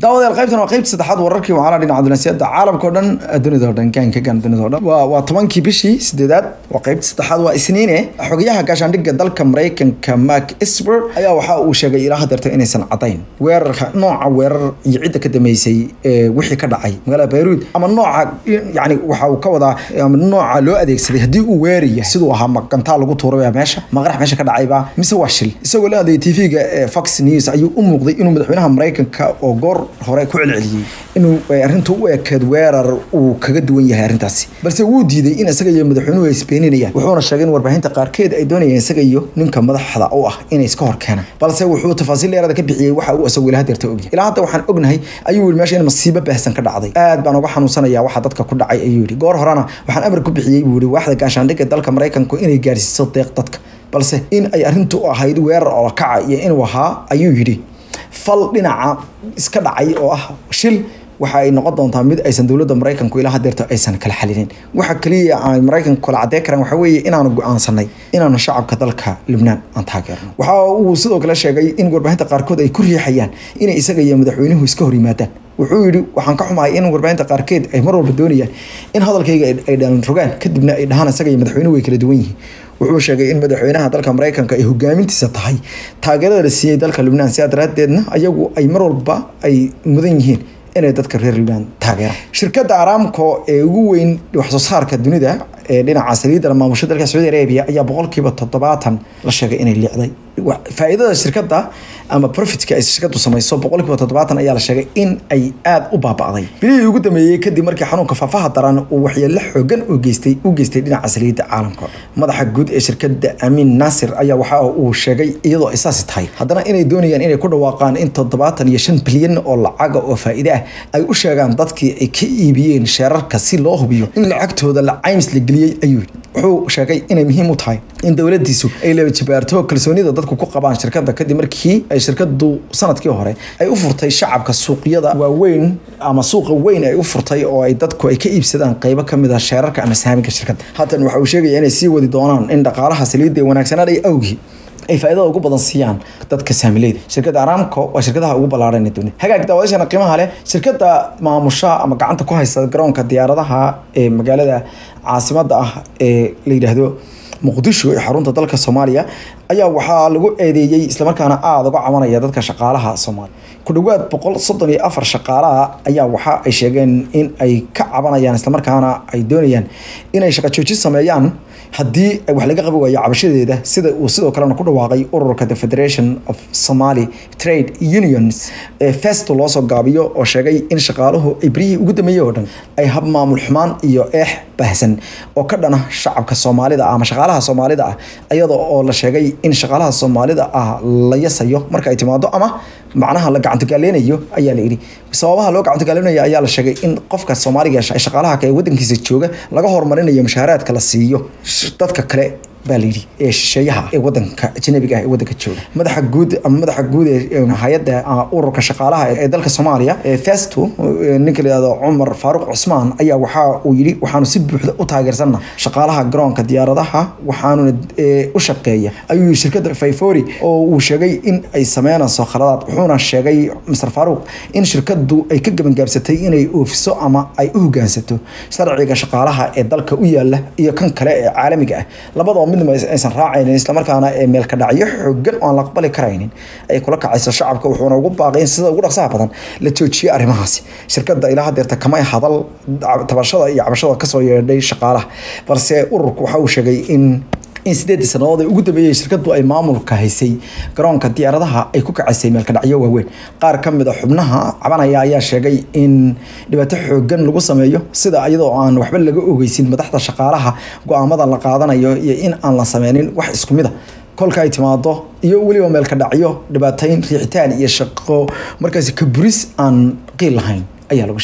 daawadayaal qaybtan waa qaybta saddexaad wararkii waxaana dhinaca dunaasiyada caalamka oo dhan dunida oo dhan gaanka gaan dunida oo dhan waa waa tobankii bishii sideedaad waa qaybta saddexaad waa isniine xogayaha gaashaandhigga dalka maraykanka mark esper ayaa waxa uu sheegay ilaa hadeerta inaysan cadayn weerarka nooca weerar iyo cidda ka dambeysay ee wixii ka dhacay magaalada bayruud ama nooca yani waxa uu ka wadaa ama nooca loo adeegsaday haddii uu weeraya siduu ahaa magantaa lagu tuuray meesha maqarax meesha ka dhacayba mise waa shil isagoo la hadlayay tv-ga fox news ayuu u muuqday inuu madaxweynaha maraykanka oo goor hore ku celceliyey inuu arrintu u ekeed weerar uu kaga duwan yahay arrintaasi balse wuu diiday in isaga iyo madaxweynuhu ay isbeeninayaan wuxuuna sheegay in warbaahinta qaarkeed ay doonayeen isaga iyo ninka madaxda u ah inay iska hor keenaan balse wuxuu tafaasiil dheeraada ka bixiyey waxa uu isagu ilaa hadeerta ogyahay ilaa hadda waxaan ognahay ayuu yidhi meesha in masiibo baahsan ka dhacday aad baan uga xanuunsanaya waxa dadka ku dhacay ayuu yidhi goor horena waxaan amar ku bixiyey buu yidhi waaxda gaashaandhigga dalka maraykanku inay gaarsiiso deeq dadka balse in ay arrintu ahayd weerar oo kaca iyo inuu ahaa ayuu yidhi fal dhinaca iska dhacay oo ah shil waxa ay noqon doontaa mid aysan dowladda maraykanku ilaa hadeerto aysan kala xalinin waxa kaliya ay maraykanku kala cadey karaan waxa weeye inaanu go-aansanay inaanu shacabka dalka lubnaan aan taageerno waxa uu sidoo kale sheegay in warbaahinta qaarkood ay ku riixayaan inay isaga iyo madaxweynuhu iska hor yimaadaan wuxuu yidhi waxaan ka xumahay in warbaahinta qaarkeed ay mar walba doonayaan in hadalkayga ay dhalan rogaan kadibna ay dhahaan isaga iyo madaxweynuhu way kala duwan yihiin wuxuu sheegay in madaxweynaha dalka maraykanka ay hogaamintiisa tahay taageerada la siiyey dalka lubnaan sidaa daraadeedna ayagu ay mar walba ay mudan yihiin inay dadka reer lubnaan taageeraan shirkadda aramco ee ugu weyn waxsoo saarka dunida ee dhinaca saliidda maamusha dalka sacuudi arabia ayaa boqolkiiba toddobaatan la sheegay inay liicday faa'iidada shirkadda ama profitka ay shirkaddu samayso boqolkiiba toddobaatan ayaa la sheegay in ay aada u baaba'day bilihii ugu dambeeyey kadib markii xanuunka faafaha daran uu waxyeelo xoogan u geystay u geystay dhinaca saliidda caalamka madaxa guud ee shirkadda amiin naasir ayaa waxa uu sheegay iyadoo ay saasi tahay haddana inay doonayaan inay ku dhawaaqaan in toddobaatan iyo shan bilyan oo lacaga oo faa'iide ah ay u sheegaan dadkii ay ka iibiyeen sheerarka si loo hubiyo in lacagtooda la caymis la geliyey ayuu wuxuu sheegay inay muhiim u tahay in dowladiisu ay laba jibaarto kalsoonida dadku ku qabaan shirkadda kadib markii ay shirkadu sanadkii hore ay u furtay shacabka suuqyada waaweyn ama suuqa weyn ay u furtay oo ay dadku ay ka iibsadaan qeybo kamid a sheerarka ama saaminka shirkadda haatan waxa uu sheegaya inay sii wadi doonaan in dhaqaalaha saliidda ee wanaagsanaaday awgii ay faa'iidada ugu badan siiyaan dadka saamileyda shirkadda aramco waa shirkadaha ugu ballaaran ee dunida hagaag daawadashana qiimaha leh shirkadda maamusha ama gacanta ku haysta garoonka diyaaradaha ee magaalada caasimadda ah ee la yidhaahdo muqdisho ee xarunta dalka soomaaliya ayaa waxaa lagu eedeeyey islamarkaana aada uga cabanaya dadka shaqaalaha soomaaliya ku dhowaad boqol soddon iyo afar shaqaalaha ayaa waxa ay sheegeen in ay ka cabanayaan islamarkaana ay doonayaan inay shaqo joojin sameeyaan haddii wax laga qabi waayo cabashadeeda sida uu sidoo kalena ku dhawaaqay ururka the federation of somaly trade unions ee festo loo soo gaabiyo oo sheegay in shaqaaluhu ay beryihii ugu dambeeyey oo dhan ay hab maamul xumaan iyo eex baahsan oo ka dhana shacabka soomaalida ah ama shaqaalaha soomaalida ah iyadoo oo la sheegay in shaqaalaha soomaalida ah la yasayo marka ay timaado ama macnaha la gacantogaaleynayo ayaa la yidhi sababaha loo gacantogaaleynayo ayaa la sheegay in qofka soomaaliga shaqaalaha ee wadankiisa jooga laga horumarinayo mushaaraadka la siiyo dadka kale baa la yidhi ee shisheeyaha ee wadanka ajnabiga ah ee wadanka jooga madaxa guud ama madaxa guud ee hay-adda ururka shaqaalaha ee dalka soomaaliya ee festo ninka la yihahdo cumar faaruq cusmaan ayaa waxa uu yidhi waxaanu si buuxda u taageersanna shaqaalaha garoonka diyaaradaha waxaanuna u shaqeeya ayuu yidhi shirkadda fayfori oo uu sheegay in ay sameynayso khaladaad wuxuuna sheegay mr faaruq in shirkadu ay ka gebangaabsatay inay oofiso ama ay u hogaansato sharciga shaqaalaha ee dalka u yaala iyo kan kale ee caalamiga ah labadoo midnaba aysan raacaynin islamarkaana ee meelka dhacyo xoogan oo aan la aqbali karaynin ay kula kacayso shacabka wuxuuna ugu baaqay in sida ugu dhaqsaha badan la joojiyo arrimahaasi shirkadda ilaa hadeerta kamay hadal tabashada iyo cabashada kasoo yeedhay shaqaalaha balse ururku waxa uu sheegay in in sideedii sanadood ee ugu dambeeyey shirkadu ay maamulka haysay garoonka diyaaradaha ay ku kacaysay meelka dhacyo waaweyn qaar ka mid a xubnaha cabanaya ayaa sheegay in dhibaato xoogan lagu sameeyo sida iyadoo aan waxba laga ogeysin madaxda shaqaalaha go-aamada la qaadanayo iyo in aan la sameynin wax isku mid a kolka ay timaado iyo weliba meelka dhacyo dhibaatayn riixitaan iyo shaqo markaasi kaburis aan qiil lahayn ayaa lagu sheegay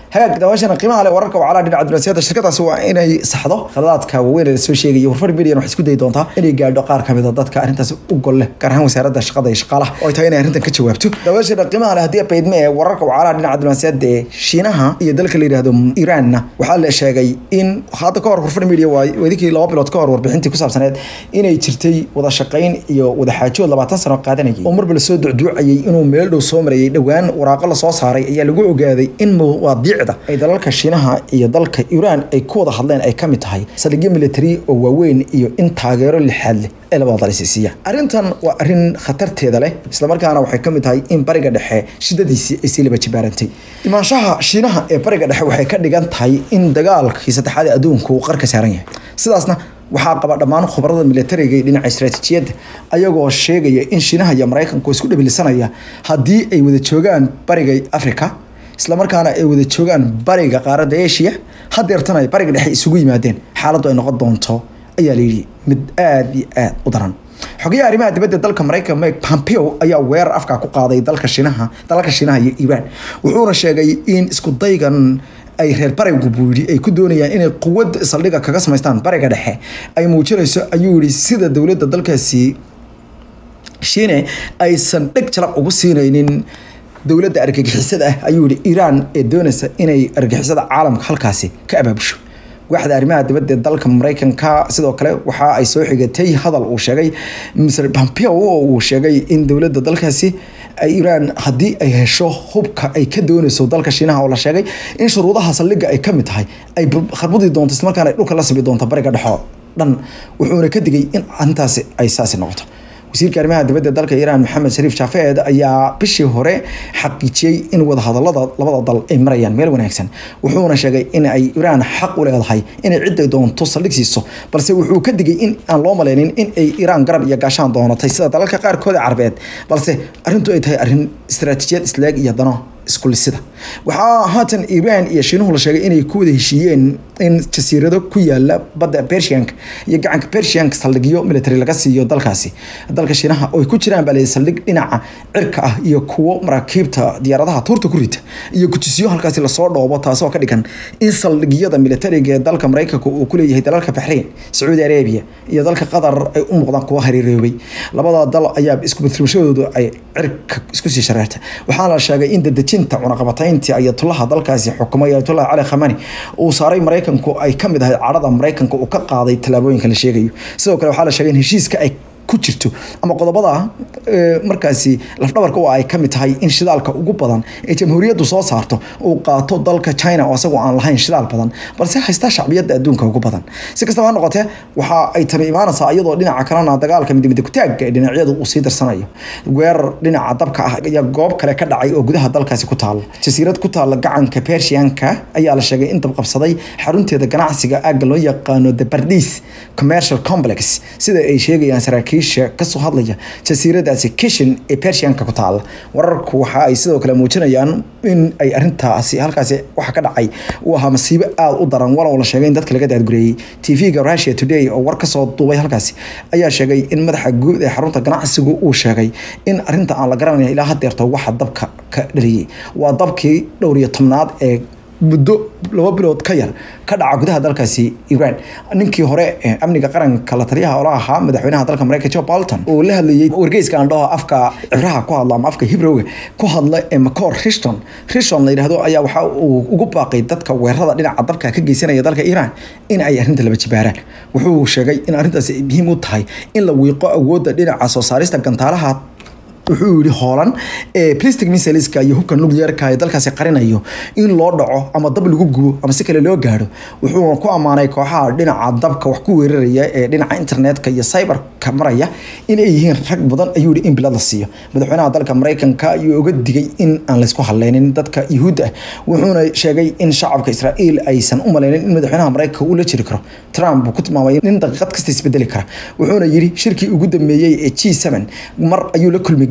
hagaag daawashana qiimaha leh wararka wacalaha dhinaca dunaasiyada shirkadaasi waa inay saxdo khaladaadka waaweyn ee lasoo sheegaya warfar median waxay isku dayi doontaa inay gaadho qaar kamid a dadka arrintaasi u gol leh gaar ahaan wasaaradda shaqada iyo shaqaalaha oo ay tahay inay arrintan ka jawaabto daawashana qiimaha leh haddii baydme ee wararka wacalaha dhinaca dunaasiyada ee shiinaha iyo dalka la yidhaahdo iiraanna waxaa la sheegay in hadda ka hor warfar media waa wadinkii laba bilood ka hor warbixintii ku saabsaneed inay jirtay wada shaqayn iyo wada xaajood labaatan sano qaadanayay oo marba lasoo ducduucayay inuu meel dhow soo marayay dhowaan waraaqo lasoo saaray ayaa lagu ogaaday in mawaadiicda ay dalalka shiinaha iyo dalka iiraan ay ku wada hadleen ay kamid tahay saldhigyo military oo waaweyn iyo in taageero lixaad leh ee labada dal isiisiiyaan arrintan waa arrin khatarteeda leh islamarkaana waxay kamid tahay in bariga dhexe shidadiisii ay sii laba jibaarantay imaanshaha shiinaha ee bariga dhexe waxay ka dhigan tahay in dagaalkii saddexaad ee adduunka uu qarka saaran yahay sidaasna waxaa qaba dhammaan khubarada militariga iyo dhinaca istaraatiijiyadda ayagoo sheegaya in shiinaha iyo maraykanku isku dhabilisanaya haddii ay wada joogaan bariga africa islamarkaana ay wada joogaan bariga qaaradda asia hadeertana ay bariga dhexe isugu yimaadeen xaaladdu ay noqon doonto ayaa layidhi mid aada iyo aada u daran xogayaha arrimaha dibadda dalka maraykanka mike pompeo ayaa weerar afka ku qaaday dalka shiinaha dalalka shiinaha iyo iiraan wuxuuna sheegay in isku daygan ay reer barigu buu yidhi ay ku doonayaan inay quwad saldhiga kaga samaystaan bariga dhexe ay muujinayso ayuu yidhi sida dowladda dalkaasi shiine aysan dheg jalaq ugu siinaynin dowladda argagixisada ah ayuu yihi iiraan ee doonaysa inay argagixisada caalamka halkaasi ka abaabusho waaxda arrimaha dibadda ee dalka maraykanka sidoo kale waxa ay soo xigatay hadal uu sheegay mr pompeo oo uu sheegay in dowladda dalkaasi iiraan haddii ay hesho hubka ay ka doonayso dalka shiinaha oo la sheegay in shuruudaha saldhiga ay kamid tahay ay kharbudi doonto islamarkaana ay dhulka la simi doonto bariga dhexo dhan wuxuuna ka digay in arrintaasi ay saasi noqoto wasiirka arrimaha dibadda dalka iiraan maxamed shariif jaafeed ayaa bishii hore xaqiijiyey in wadahadalada labada dal ay marayaan meel wanaagsan wuxuuna sheegay in ay iiraan xaq u leedahay inay ciday doonto saldhig siiso balse wuxuu ka digay in aan loo malaynin in ay iiraan garab iyo gaashaan doonatay sida dalalka qaarkooda carbeed balse arrintu ay tahay arrin istaraatiijiyad isleeg iyo dano iskulisida waxaa haatan iiraan iyo shiinuhu la sheegay inay ku wada heshiiyeen in jasiirado ku yaala badda bershianka iyo gacanka bershianka saldhigyo military laga siiyo dalkaasi dalka shiinaha oo ay ku jiraan baa layidhi saldhig dhinaca cirka ah iyo kuwo maraakiibta diyaaradaha tuurta ku rita iyo gujisyo halkaasi lasoo dhoobo taasoo ka dhigan in saldhigyada militariga ee dalka maraykanka uu ku leeyahay dalalka baxrayn sacuudi arabia iyo dalka qatar ay u muuqdaan kuwa hariiroobay labada dal ayaa iskubatirmashadoodu ay cirka isku sii shareertay waxaana la sheegay in dadejinta cunaqabatayntii ayatulaha dalkaasi xukumay ayatullah cali khamani uu saaray maraykanku ay kamid ahay cadhada maraykanka uu ka qaaday tallaabooyinka la sheegayo sidoo kale waxaa la sheegay in heshiiska ay ku jirto ama qodobada markaasi lafdhabarka oo ay kamid tahay in shidaalka ugu badan ee jamhuuriyaddu soo saarto uu qaato dalka china oo asagoo aan lahayn shidaal badan balse haysta shacbiyadda adduunka ugu badan si kastaba ha noqotee waxa ay tani imaanaysaa iyadoo dhinaca kalena dagaalka midmida kutaagga ee dhinacyadu uu sii darsanayo weerar dhinaca dabka ah ayaa goob kale ka dhacay oo gudaha dalkaasi ku taala jasiirad ku taala gacanka pershianka ayaa la sheegay in dabqabsaday xarunteeda ganacsiga aagga loo yaqaano the bardis commercial complex sida ay sheegayaan saraakiisha kasoo hadlaya jasiiradaasi kishin ee pershianka ku taala wararku waxa ay sidoo kale muujinayaan in ay arintaasi halkaasi waxa ka dhacay uu ahaa masiibo aada u daran walow la sheegay in dadka laga daadgureeyey tv-ga russia today oo war kasoo duubay halkaasi ayaa sheegay in madaxa guud ee xarunta ganacsigu uu sheegay in arinta aan la garanaya ilaa hadeerto waxa dabka ka dhaliyey waa dabkii dhowr iyo tobnaad ee muddo laba bilood ka yar ka dhaca gudaha dalkaasi iran ninkii hore ee amniga qaranka la taliyaha ola ahaa madaxweynaha dalka mareykan joe bolton oo la hadlayay wargeyska andhaho afka cibraha ku hadla ama afka hibrowga ku hadla ee macor rishton rishton la yidhahdo ayaa waxa uu ugu baaqay dadka weerarada dhinaca dalka ka geysanaya dalka iran in ay arrinta laba jibaaraan wuxuu sheegay in arrintaasi ay muhiim u tahay in la wiiqo awoodda dhinaca soo saarista gantaalaha wuxuu yihi hoolan ee plastic missileska iyo hubka nuclearka ee dalkaasi qarinayo in loo dhaco ama dab lagu gubo ama si kale loo gaadho wuxuu ku ammaanay kooxaha dhinaca dabka wax ku weeraraya ee dhinaca internetka iyo cyberka maraya in ay yihiin rag badan ayuu yihi in bilad la siiyo madaxweynaha dalka mareykanka ayuu uga digay in aan laysku hadleynin dadka yuhuudda ah wuxuuna sheegay in shacabka israa'iil aysan u maleynin in madaxweynaha mareykanka uu la jiri karo trump uu ku tilmaamay nin daqiiqad kasta isbedeli kara wuxuuna yidhi shirkii ugu dambeeyey ee g7 mar ayuu la kulmi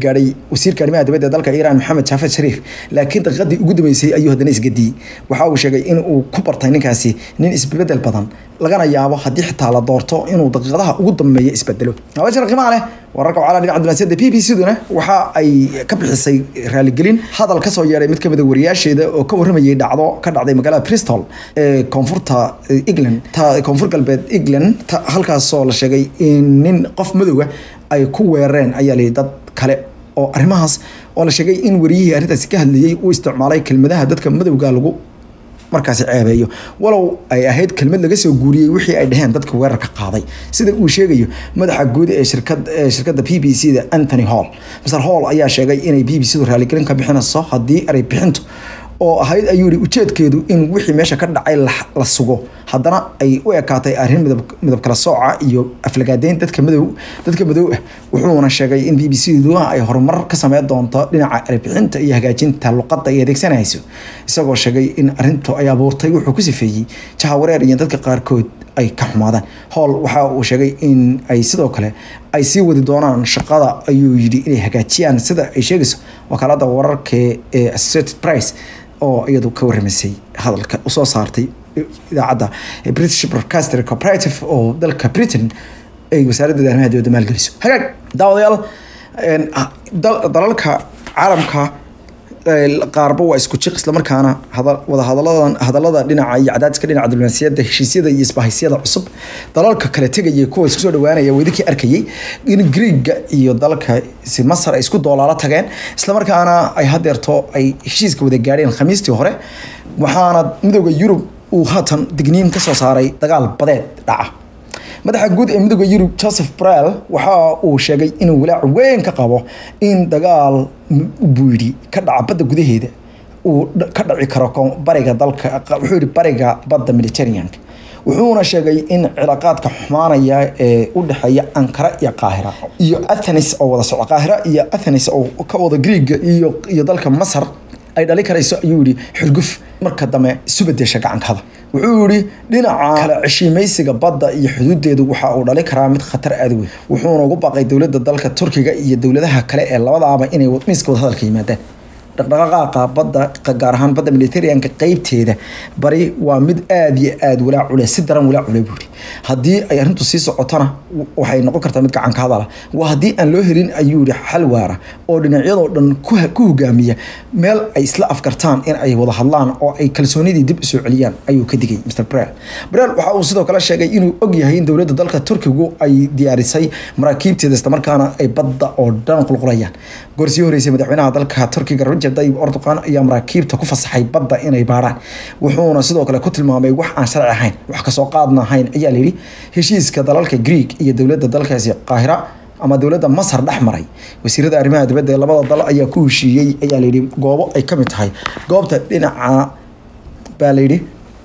gaadhay wasiirka arrimaha dibadda ee dalka iiraan maxamed jaafed shariif laakiin daqiiqadii ugu dambeysay ayuu haddana isgadiyey waxa uu sheegay in uu ku bartay ninkaasi nin isbedel badan lagana yaabo haddii xitaa la doorto inuu daqiiqadaha ugu dambeeya isbedelo haweenshana qiimaha leh wararka wacala dhinaca dunaasiyada b b c duna waxa ay ka bixisay raaligelin hadal kasoo yeedhay mid kamid a wariyaasheeda oo ka warramayay dhacdo ka dhacday magaalada bristol ee koonfurta england ta koonfur galbeed england ta halkaasoo la sheegay in nin qof madowga ay ku weerareen ayaa layihi dad kale oo arrimahaas oo la sheegay in wariyihii arrintaasi ka hadlayey uu isticmaalay kelmadaha dadka madowga lagu markaasi ceebeeyo walow ay ahayd kelmad laga soo guuriyey wixii ay dhaheen dadka weerarka qaaday sida uu sheegayo madaxa guud ee shirkad ee shirkadda b b c da anthony hall mr hall ayaa sheegay inay b b c du raaligelin ka bixinayso haddii eray bixintu oo ahayd ayuu yihi ujeedkeedu in wixii meesha ka dhacay la sugo haddana ay u ekaatay arrin midab midab kala sooca iyo aflagaadeyn dadka madow dadka madow ah wuxuuna sheegay in b b c du ay horumar ka sameyn doonto dhinaca erebixinta iyo hagaajinta luqadda ay adeegsanayso isagoo sheegay in arrintu ay abuurtay wuxuu ku sifeeyey jahawareer iyo dadka qaarkood ay ka xumaadaan howl waxa uu sheegay in ay sidoo kale ay sii wadi doonaan shaqada ayuu yidhi inay hagaajiyaan sida ay sheegayso wakaalada wararka ee associated price oo iyadu ka warramaysay hadalka usoo saartay idaacadda british broadcaster cooperative oo dalka britain ay wasaaradda arrimaha dibadda maalgeliso hagaag daawadayaal dalalka caalamka qaarba waa isku jiq islamarkaana wada hadaladan hadalada dhinaca iyo cadaadiska dhinaca diblomaasiyadda heshiisyada iyo isbahaysiyada cusub dalalka kale tegaya kuwa isku soo dhawaanaya wadinkii arkayay in greega iyo dalka masar ay isku doolaalo tageen islamarkaana ay hadeerto ay heshiiska wada gaadheen khamiistii hore waxaana midooda yurub uu haatan digniin kasoo saaray dagaal badeed dhaca madaxa guud ee midooda yurub joseph brel waxa uu sheegay inuu walaac weyn ka qabo in dagaal buu yidhi ka dhaca badda gudaheeda uu ka dhaci karo bariga dalka wuxuu yihi bariga badda mediterraneanka wuxuuna sheegay in cilaaqaadka xumaanaya ee u dhexeeya ankara iyo qaahira iyo athenis oo wada socda qaahira iyo athenis oo ka wada greega iyo iyo dalka masar ay dhali karayso ayuu yihi xurguf marka dambe isu bedesha gacankada wuxuu yihi dhinaca kale ceshiimaysiga badda iyo xuduudeedu waxa uu dhali karaa mid khatar aada weyn wuxuuna ugu baaqay dowladda dalka turkiga iyo dowladaha kale ee labadaaba inay miiska wada hadalka yimaadaan dhaqdhaqaaqa badda gaar ahaan badda militarianka qeybteeda bari waa mid aada iyo aada walaac cule si daran walaac cule buuri haddii ay arrintu sii socotona waxay noqon kartaa mid gacanka hadala waa haddii aan loo helin ayuu yihi xal waara oo dhinacyadoo dhan ku hogaamiya meel ay isla afkartaan in ay wada hadlaan oo ay kalsoonidii dib usoo celiyaan ayuu ka digay mr brel brel waxa uu sidoo kale sheegay inuu og yahay in dowladda dalka turkigu ay diyaarisay maraakiibteeda islamarkaana ay badda oo dhan qulqulayaan goorsii horeysay madaxweynaha dalka turkiga rajab tayyib erdogan ayaa maraakiibta ku fasaxay badda inay baarhaan wuxuuna sidoo kale ku tilmaamay wax aan sharci ahayn wax kasoo qaadna ahayn ayaa layidhi heshiiska dalalka greeg iyo dowladda dalkaasi qaahira ama dowladda masar dhex maray wasiirada arrimaha dibadda ee labada dal ayaa ku heshiiyey ayaa layidhi goobo ay ka mid tahay goobta dhinaca baa layidhi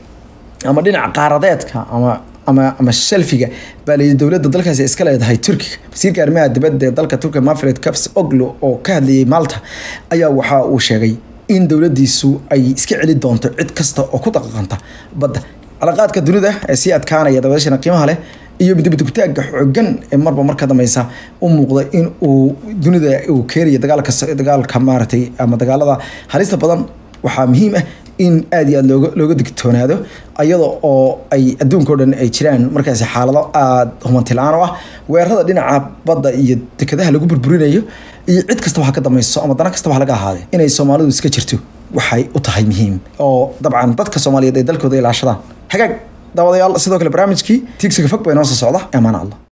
ama dhinaca qaaradeedka ama ama ama shelfiga baa layidhi dowladda dalkaasi iska leedahay turkiga wasiirka arrimaha dibadda ee dalka turkiga mafred caps oglo oo ka hadlayay malta ayaa waxa uu sheegay in dowladdiisu ay iska celi doonto cid kasta oo ku daqaqanta badda calaqaadka dunida ee sii adkaanaya dabadeeshana qiimaha leh iyo midbadugtaagga xoogan ee marba marka dambeysa u muuqda in uu dunida uu keenayo dagaalka dagaalka maaragtay ama dagaalada halista badan waxaa muhiim ah in aada iyo aada looga looga digtoonaado iyada oo ay adduunka o dhan ay jiraan markaasi xaalado aada humanti la-aan o ah weerarada dhinaca badda iyo dekadaha lagu burburinayo iyo cid kastaba ha ka dameyso ama dana kastaba ha laga ahaadee inay soomaalidu iska jirto waxay u tahay muhiim oo dabcan dadka soomaaliyeed ay dalkooda ilaashadaan hagaag daawadayaal sidoo kale barnaamijkii tiigsiga fog baa inoo soo socda amaana allah